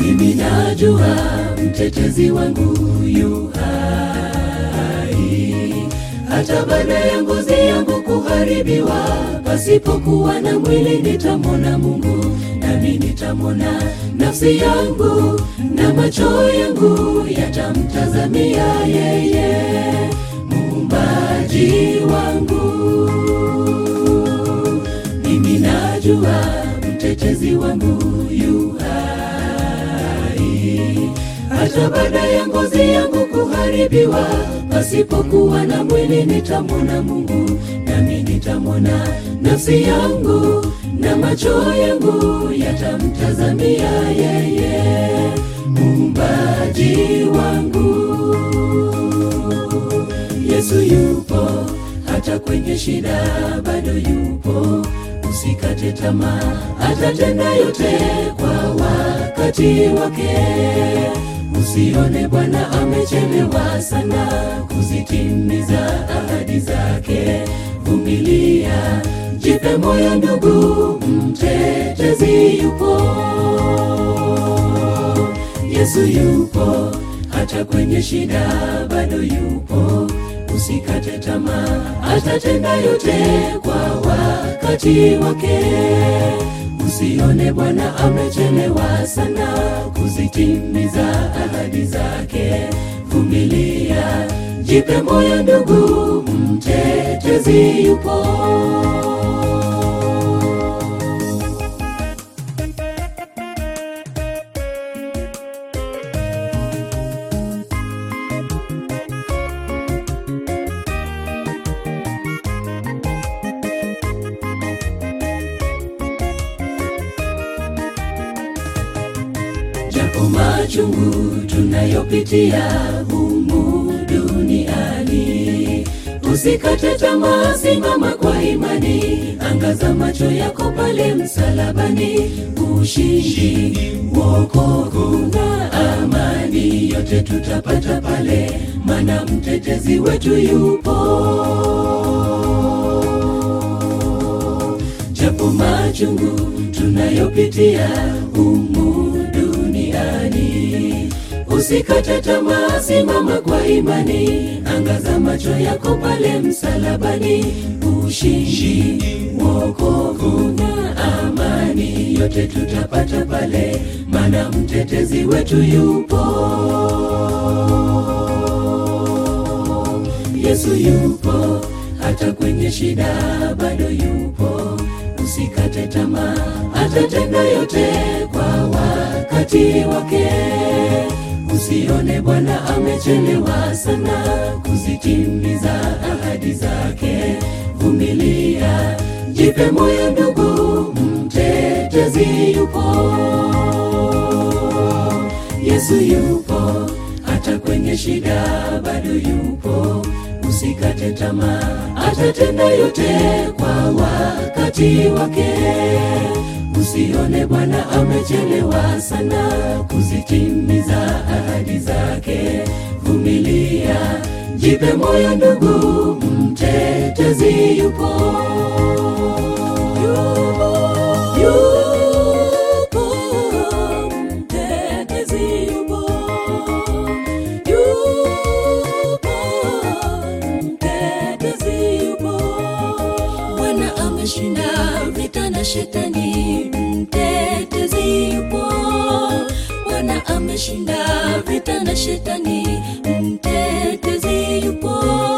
mimi najua mtetezi wangu yu hai hata baada ya ngozi yangu kuharibiwa pasipokuwa na mwili nitamwona mungu nami nitamwona nafsi yangu na macho yangu yatamtazamia yeye muumbaji wangu mimi najua mtetezi wangu yu hai hata baada ya ngozi yangu kuharibiwa pasipokuwa na mwili nitamwona mungu nami nitamwona nafsi yangu na macho yangu yatamtazamia yeye muumbaji wangu yesu yupo hata kwenye shida bado yupo usikate tamaa atatenda yote kwa wakati wake usione bwana amechelewa sana kuzitimiza ahadi zake vumilia jipe moyo ndugu mtetezi yupo yesu yupo hata kwenye shida bado yupo usikate tamaa atatenda yote kwa wakati wake usione bwana amechelewa sana kuzitimiza ahadi zake vumilia jipe moyo ndugu mtetezi yupo japo machungu tunayopitia humu duniani usikate tamaa simama kwa imani angaza macho yako pale msalabani ushindi wokovu na amani yote tutapata pale mana mtetezi wetu yupo japo machungu tunayopitia humu duniani usikate tamaa simama kwa imani angaza macho yako pale msalabani ushindi wokovu na amani yote tutapata pale mana mtetezi wetu yupo yesu yupo hata kwenye shida bado yupo usikate tamaa atatenda yote kwa wakati wake usione bwana amechelewa sana kuzitimiza ahadi zake vumilia jipe moyo ndugu mtetezi yupo yesu yupo hata kwenye shida bado yupo usikate tamaa atatenda yote kwa wakati wake usione bwana amechelewa sana kuzitimiza ahadi zake vumilia jipe moyo ndugu mtetezi yupo yupo mtetezi yupo yupo mtetezi yupo bwana ameshinda vita na shetani mtetezi yupo bwana ameshinda vita na shetani mtetezi yupo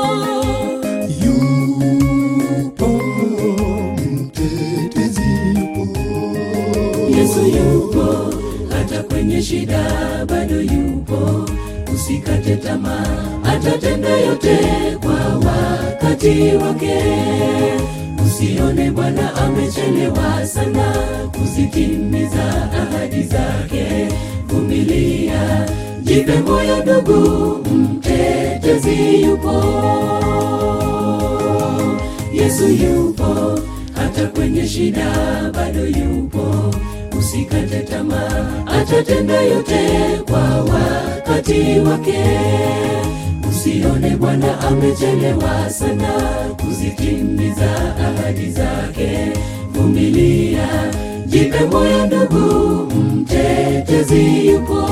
yupo mtetezi yupo yesu yupo hata kwenye shida bado yupo usikate tamaa atatenda yote kwa wakati wake usione bwana amechelewa sana kuzitimiza ahadi zake vumilia jipe moyo ndugu mtetezi yupo yesu yupo hata kwenye shida bado yupo usikate tamaa atatenda yote kwa wakati wake usione bwana amechelewa sana kuzitimiza ahadi zake vumilia jipe moyo ndugu mtetezi yupo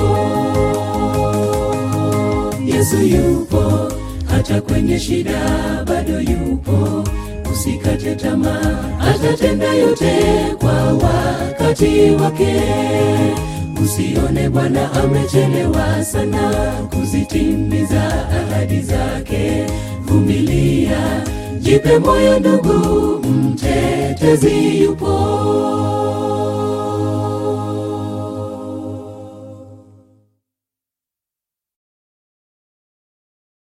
yesu yupo hata kwenye shida bado yupo usikate tamaa atatenda yote kwa wakati wake usione bwana amechelewa sana kuzitimiza ahadi zake vumilia jipe moyo ndugu mtetezi yupo